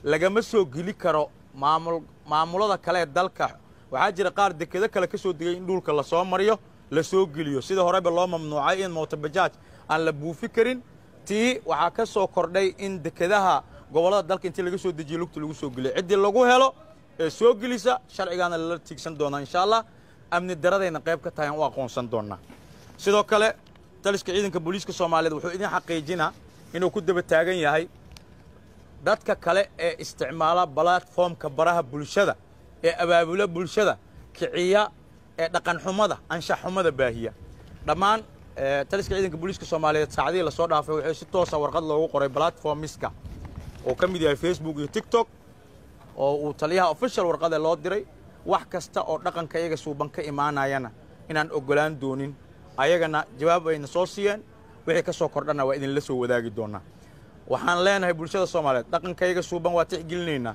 lagama soo geli karo maamul maamulada kale ee dalka waxaa jira qaar dekedo kale ka soo degay in dhulka lasoo mariyo la soo geliyo sida horeba loo mamnuucay in mootobajaaj aan la buufi karin tii waxaa ka soo kordhay in dekedaha gobollada dalka intii laga soo dejiyo lugta lagu soo geliyo ciddii lagu helo ee soo gelisa sharcigaana lala tiigsan doonaa insha allah amni daradayna qayb ka tahay aan u aqoonsan doonaa sidoo kale taliska ciidanka booliiska soomaaliyeed wuxuu idin xaqiijinaa inuu ku daba taagan yahay dadka kale ee isticmaala balatformka baraha bulshada ee abaabula bulshada kiciya ee dhaqanxumada anshaxxumada baahiya dhammaan taliska ciidanka booliiska soomaaliyeed saacadihii lasoo dhaafay wuxuu si toosa warqad loogu qoray balatformiska oo ka mid yahay facebook iyo tiktok oo uu taliyaha official warqade loo diray wax kasta oo dhaqanka iyaga suuban ka imaanayana inaan oggolaan doonin ayagana jawaab ayna soo siiyeen wixii ka soo kordhana waa idinla soo wadaagi doonaa waxaan leenahay bulshada soomaaliyeed dhaqanka iyaga suuban waa tixgelinaynaa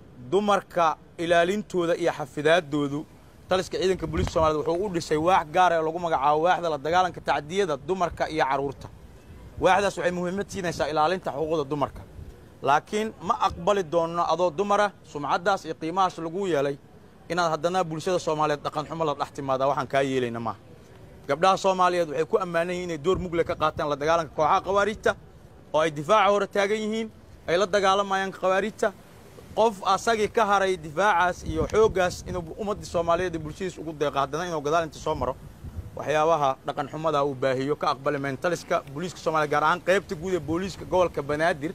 dumarka ilaalintooda iyo xafidaaddoodu taliska ciidanka booliiska somaliyed wuxuu u dhisay waax gaar ee lagu magacaabo waaxda la dagaalanka tacdiyada dumarka iyo carruurta waaxdaas waxay muhiimad siinaysaa ilaalinta xuquuqda dumarka laakiin ma aqbali doonno adoo dumara sumcaddaas iyo qiimahaas lagu yeelay inaad haddana bulshada soomaaliyeed dhaqan xumo la dhex timaadaa waxaan kaa yeelayna maaha gabdhaha soomaaliyeed waxay ku ammaanan yihin inay door mugle ka qaataan la dagaalanka kooxaha khawaariijta oo ay difaaca hore taagan yihiin ay la dagaalamayaan khawaariijta qof asagii ka haray difaacaas iyo xooggaas inuu ummaddii soomaaliyeed iyo bulshadiis ugu deeqo haddana inuu gadaal inta soo maro waxyaabaha dhaqan xumada uu baahiyo ka aqbali mayn taliska booliiska soomaliya gaar ahaan qaybta guud ee booliiska gobolka banaadir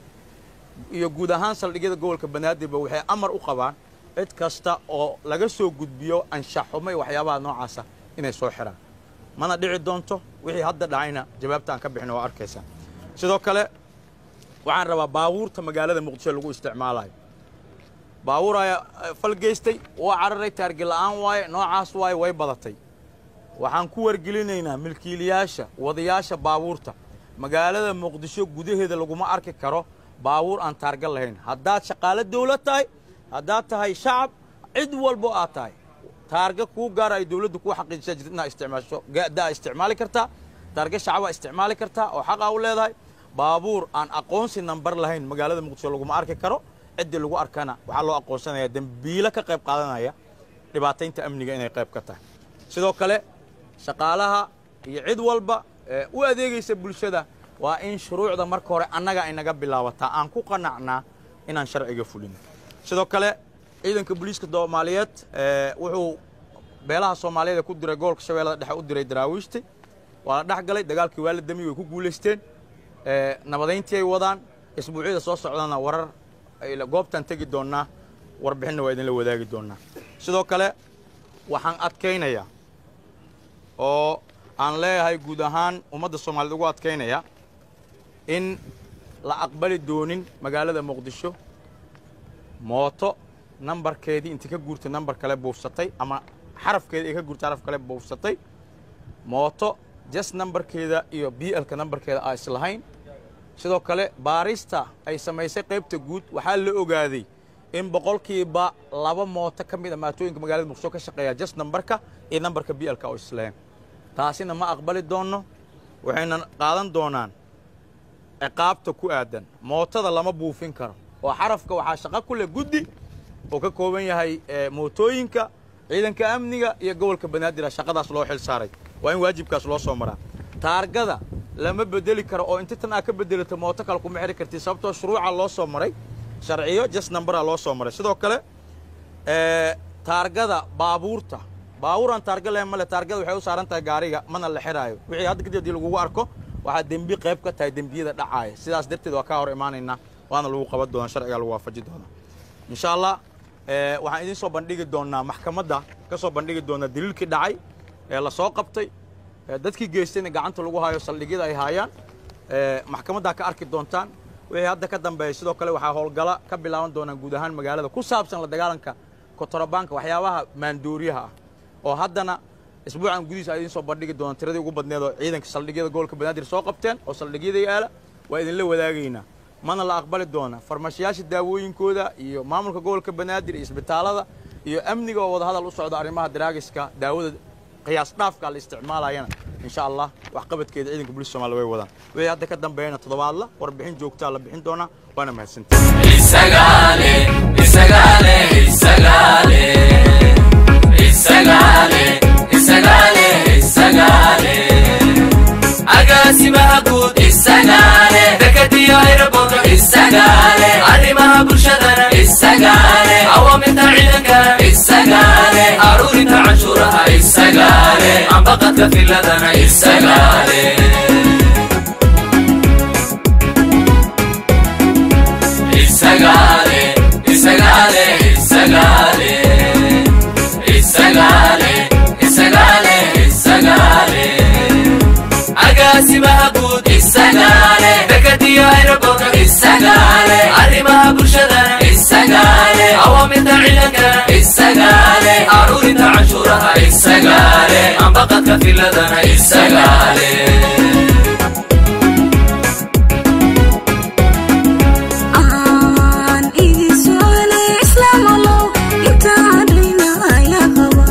iyo guud ahaan saldhigyada gobolka banaadirba waxay amar u qabaan cid kasta oo laga soo gudbiyo anshaxumo iyo waxyaabaha noocaasa inay soo xidhaan mana dhici doonto wixii hadda dhacayna jawaabta aan ka bixin waa arkaysaa sidoo kale waxaan rabaa baabuurta magaalada muqdisho lagu isticmaalayo baabuur ayaa fal geystay waa cararay taargi la'aan waaye noocaas waaye way badatay waxaan ku wargelinaynaa milkiilayaasha wadayaasha baabuurta magaalada muqdisho gudaheeda laguma arki karo baabuur aan taarga lahayn haddaad shaqaalo dawlad tahay haddaad tahay shacab cid walbo aad tahay taarga kuu gaara ay dawladdu kuu xaqiijisa jirta inaad isticmaasho gadaa isticmaali kartaa taarga shacabaa isticmaali kartaa oo xaqaa u leedahay baabuur aan aqoonsi nambar lahayn magaalada muqdisho laguma arki karo ciddii lagu arkana waxaa loo aqoonsanayaa dembiilo ka qayb qaadanaya dhibaataynta amniga inay qayb ka tahay sidoo kale shaqaalaha iyo cid walba ee u adeegaysa bulshada waa in shuruucda marka hore annaga ay naga bilaabataa aan ku qanacnaa inaan sharciga fulino sidoo kale ciidanka booliiska soomaaliyeed wuxuu beelaha soomaaliyeed ee ku diray gobolka shabeellada dhexe u diray daraawiishti waa la dhex galay dagaalkii waa la damiyey way ku guulaysteen nabadayntii ay wadaan isbuucyada soo socdana warar goobtaan tegi doonnaa warbixinna waa idinla wadaagi doonnaa sidoo kale waxaan adkaynayaa oo aan leeyahay guud ahaan ummadda soomaaliyed ugu adkaynaya in la aqbali doonin magaalada muqdisho mooto nambarkeedii intii ka guurtay nambar kale buufsatay ama xarafkeedii ay ka guurtay xaraf kale buufsatay mooto jas nambarkeeda iyo b lka nambarkeeda aa islahayn sidoo kale baarista ay samaysay qaybta guud waxaa la ogaaday in boqolkiiba laba mooto ka mid a maatooyinka magaalada muqdisho ka shaqeeya jas nambarka iyo nambarka b lka oo islahayn taasina ma aqbali doonno waxayna qaadan doonaan ciqaabta ku aadan mootada lama buufin karo oo xarafka waxaa shaqo ku leh guddi oo ka kooban yahay mootooyinka ciidanka amniga iyo gobolka banaadir shaqadaas loo xil saaray waa in waajibkaas loo soo maraa taargada lama bedeli karo oo inta tan aa ka bedelato mooto kale kuma xiri kartid sababtoo shuruuca loo soo maray sharciyo jas nambara loo soo maray sidoo kale taargada baabuurta baabuuraan taarga lahayn male taargada waxay u saaran tahay gaariga mana la xiraayo wixii hadda kadib hadii lagugu arko waxaa dembi qayb ka tahay dembiyada dhacaaya sidaas darteed waa kaa hor imaanaynaa waana lagu qaban doonaa sharcigaa lagu waafaji doonaa insha allah waxaan idiin soo bandhigi doonaa maxkamadda ka soo bandhigi doonaa daliilkii dhacay ee la soo qabtay dadkii geystayna gacanta lagu hayo saldhigyada ay haayaan maxkamaddaa ka arki doontaan wixii hadda ka dambeeya sidoo kale waxaa howlgala ka bilaaban doonaan guud ahaan magaalada ku saabsan la dagaalanka kotorabaanka waxyaabaha maandooriyaha ah oo haddana isbuucan gudihiis aa idiin soo bandhigi doonaan tiradii ugu badneed oo ciidanka saldhigyada gobolka banaadir soo qabteen oo saldhigyada yaala waa idinla wadaagaynaa mana la aqbali doona farmashiyaasha daawooyinkooda iyo maamulka gobolka banaadir iyo isbitaalada iyo amniga oo wadahadal u socda arrimaha daraagiska daawada qiyaas dhaafka la isticmaalayana insha allah waxqabadkeeda ciidanka booliska somalia way wadaan wixii hadda ka dambeeyana toddobaadla warbixin joogtaa la bixin doonaa waana mahadsantahay ambaqadka filadana isagaale isagaale isagaale isagaale isagaale isagaale isagaale agaasimaha guud isagaale dekadiyo aeroboorka isagaale arrimaha bulshadana isagaale awaamirta ciidankana isagaale aruurinta canshuuraha isagaale ambaqadka filadana isagaale aan idin su'aale islaam allow intaan dhayna ayaa qaba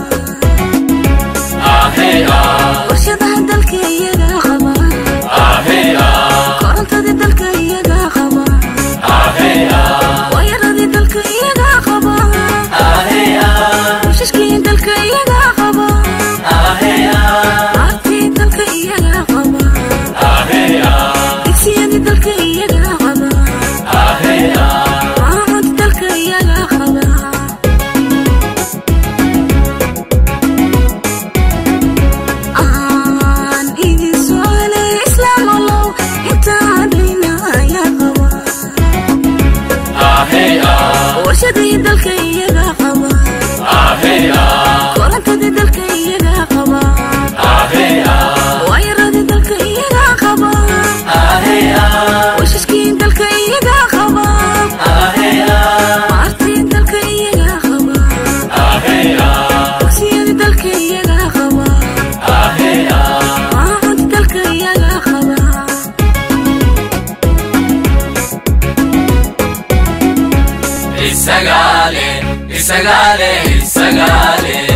ahey ah warshadaha dalka iyaga qaba ahey ah korontadii dalka iyaga qaba ahey ah waayaradii dalka iyaga qaba ahey ah washashkii dalka iyaga qaba ahey ah aartii dalka iyaga qaba ahey ah digsiyadii dalka iyaga qaba ahey ah maamud dalka iyaga qaba aan idin su'aale islaam allow intaan dhayna ayaa qaba ahey ah warshadii dalka iyaga qaba ahey ah korontadii dalka iyaga qaba ahey ah waayaradii dalka iyaga qaba ahey ah washashkii dalka iyaga qaba ahey ah aartii dalka iyaga qaba ahey ah dugsiyadii dalka iyaga qaba ahey ah maamud dalka iyaga qaba isagaale isagaale isagaale